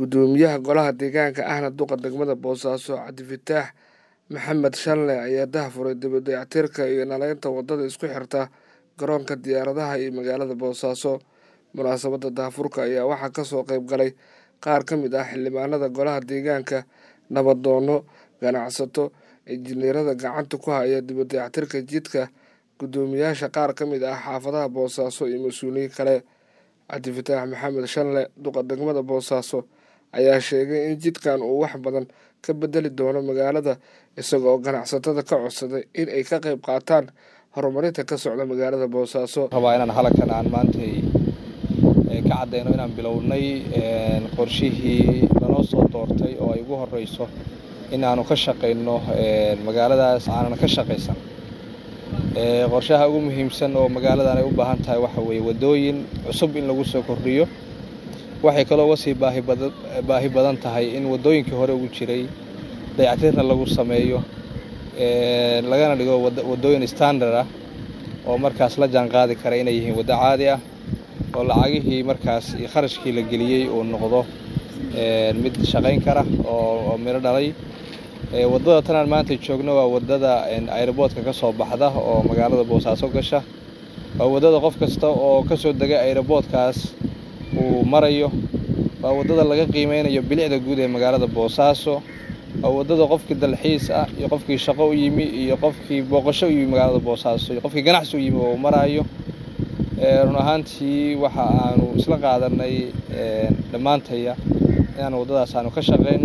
gudoomiyaha golaha deegaanka ahna duqa degmada boosaaso cabdifataax maxamed shanle ayaa daahfuray dibadayactirka iyo naleynta wadada isku xirta garoonka diyaaradaha iyo magaalada boosaaso munaasabadda daahfurka ayaa waxaa kasoo qeyb galay qaar ka mid ah xildhibaanada golaha deegaanka nabadoono ganacsato injineerada gacanta ku haya dibadayactirka jidka gudoomiyaasha qaar ka mid ah xaafadaha boosaaso iyo mas-uuliyiin kale cabdifataax maxamed shanle duqa degmada boosaaso ayaa sheegay in jidkan uu wax badan ka bedeli doono magaalada isagoo ganacsatada ka codsaday in ay ka qeyb qaataan horumarinta ka socda magaalada boosaaso rabaa inaan halkan aan maantay ka caddayno inaan bilownay qorshihii lanoo soo doortay oo ay ugu horeyso in aanu ka shaqayno magaaladaas aanan ka shaqaysan qorshaha ugu muhiimsan oo magaaladan ay u baahan tahay waxa weeye waddooyin cusub in lagu soo kordhiyo waxay kaloo uga sii baahi badan tahay in waddooyinkii hore ugu jiray dayactirna lagu sameeyo lagana dhigo waddooyin standard ah oo markaas la jaan qaadi kara inay yihiin waddo caadi ah oo lacagihii markaas iyo kharashkii la geliyey uu noqdo mid shaqayn kara oo midho dhalay waddada tanaan maanta joogno waa waddada ayroboodka ka soo baxda oo magaalada boosaaso gasha waa waddada qof kasta oo ka soo dega ayroboodkaas uu marayo waa waddada laga qiimeynayo bilicda guud ee magaalada boosaaso waa waddada qofkii dalxiis ah iyo qofkii shaqo u yimi iyo qofkii booqasho u yimi magaalada boosaaso iyo qofkii ganacsi u yimi oo maraayo run ahaantii waxa aanu isla qaadanay dhammaantaya inaan waddadaas aanu ka shaqayno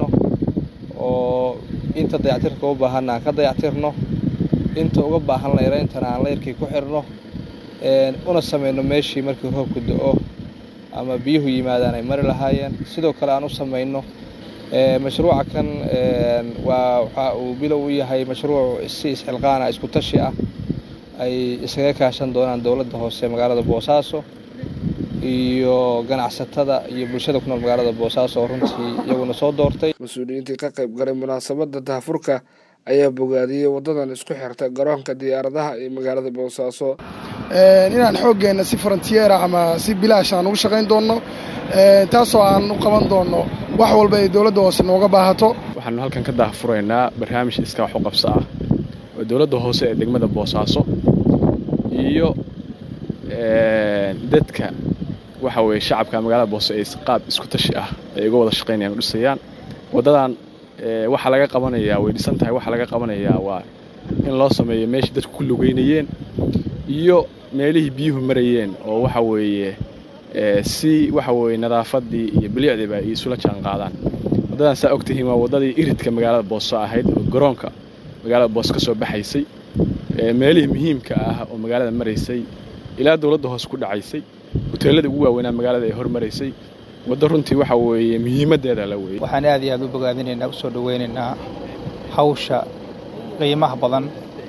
oo inta dayactirka u baahanna aan ka dayactirno inta uga baahan layrayntana aan layrkii ku xirno una samayno meeshii markii roobku do-o ama biyuhu yimaadaan ay mari lahaayeen sidoo kale aan u samayno mashruuca kan waa waxa uu bilow u yahay mashruuc si isxilqaana isku tashi ah ay isaga kaashan doonaan dowladda hoose magaalada boosaaso iyo ganacsatada iyo bulshada ku nool magaalada boosaaso oo runtii iyaguna soo doortay mas-uuliyiintii ka qayb galay munaasabadda daahfurka ayaa bogaadiyey waddadan isku xirta garoonka diyaaradaha iyo magaalada boosaaso inaan xooggeenna si frontiera ama si bilaash aan ugu shaqayn doonno taasoo aan u qaban doonno wax walba ay dowladda hoose nooga baahato waxaanu halkan ka daahfuraynaa barnaamij iska wax u qabso ah oo dowladda hoose ee degmada boosaaso iyo dadka waxa weeye shacabka magaalada boose ay qaab isku tashi ah ay uga wada shaqaynayaan u dhisayaan waddadan waxaa laga qabanayaa way dhisan tahay waxaa laga qabanayaa waa in loo sameeyo meeshii dadku ku lugeynayeen iyo meelihii biyuhu marayeen oo waxa weeye si waxa weeye nadaafaddii iyo bilicdiiba ay isula jaan qaadaan waddadan saa og tihiin waa waddadii iridka magaalada booso ahayd oo garoonka magaalada boose ka soo baxaysay meelihii muhiimka ah oo magaalada maraysay ilaa dowladda hoose ku dhacaysay hoteelladii ugu waaweynaa magaalada ay hormaraysay waddo runtii waxa weeye muhiimaddeeda la weeyey waxaan aad iyo aad u bogaadinaynaa u soo dhowaynaynaa hawsha qiimaha badan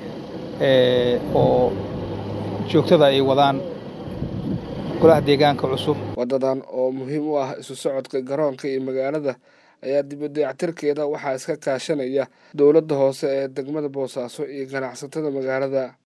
oo joogtada ay wadaan golaha deegaanka cusub waddadan oo muhiim u ah isu socodka garoonka iyo magaalada ayaa dibadayactirkeeda waxaa iska kaashanaya dowladda hoose ee degmada boosaaso iyo ganacsatada magaalada